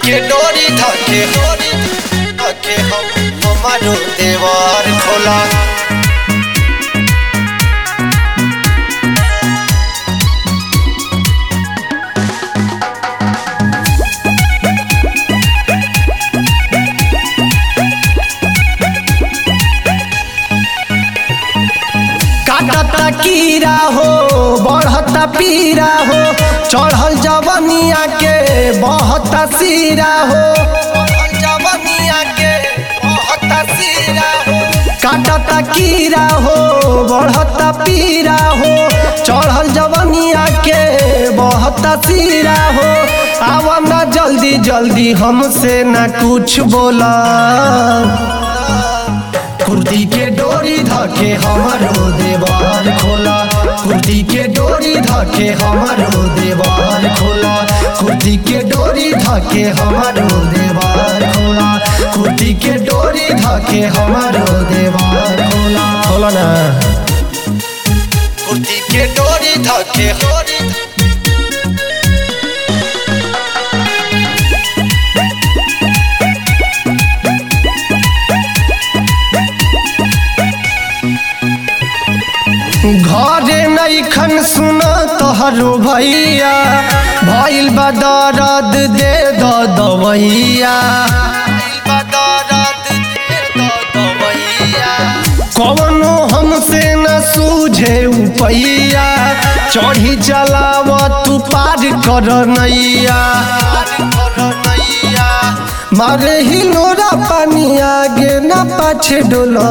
के डोरी धके डोरी धके हम हमारो देवार खोला काटता कीड़ा हो बढ़ता पीरा हो चढ़ल जवनिया के बहता सीरा हो जवनिया के बहुत सीरा हो काटता कीड़ा हो बढ़ता पीरा हो चढ़ल जवनिया के बहता सीरा हो आवा ना जल्दी जल्दी हमसे ना कुछ बोला कुर्ती के डोरी धके हमारो देवाल खोला कुर्ती के डोरी धके हमारो देवाल खोला कुर्ती के डोरी धके हमारो देवाल खोला कुर्ती के डोरी धके हमारो देवाल खोला खोला ना कुर्ती के डोरी धके डोरी घरे नैखन सुन तोहरो भैया भइल बा दर्द दे द दवैया बदरत दे दो दवैया कवनो हमसे न सूझे उपैया चढ़ी चलाव तू पार कर नैया मारे हिलोरा पानी आगे न पाछे डोला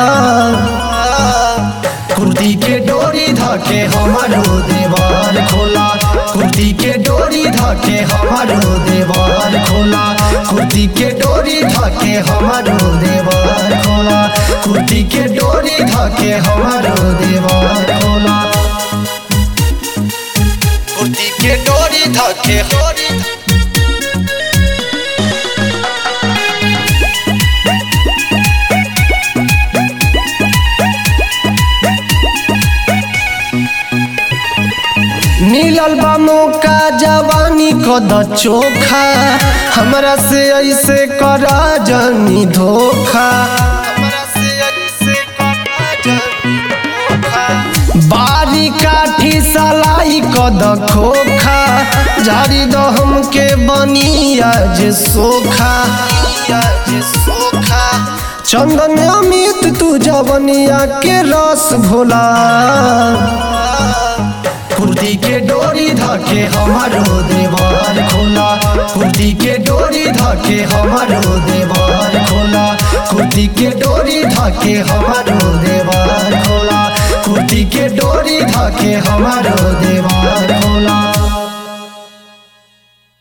कुर्ती के डोरी धके हमारो देवाल खोला कुर्ती के डोरी धके हमारो देवाल खोला कुर्ती के डोरी धके हमारो देवाल खोला कुर्ती के डोरी धके हमारो देवाल खोला कुर्ती के डोरी धके डोरी मिलल बा मौका जवानी कद चोखा हमरा से ऐसे करा जनी धोखा हमरा से ऐसे करा जानी धोखा बारी काठी सलाई कद खोखा झाड़ी द हमके बनी आज सोखा आज सोखा चंदन अमित तू जवनिया के रस भोला कुर्ती के डोरी धके हमारो देवाल खोला कुर्ती के डोरी धके हमारो देवाल खोला कुर्ती के डोरी धके हमारो देवाल खोला कुर्ती के डोरी धके हमारो देवाल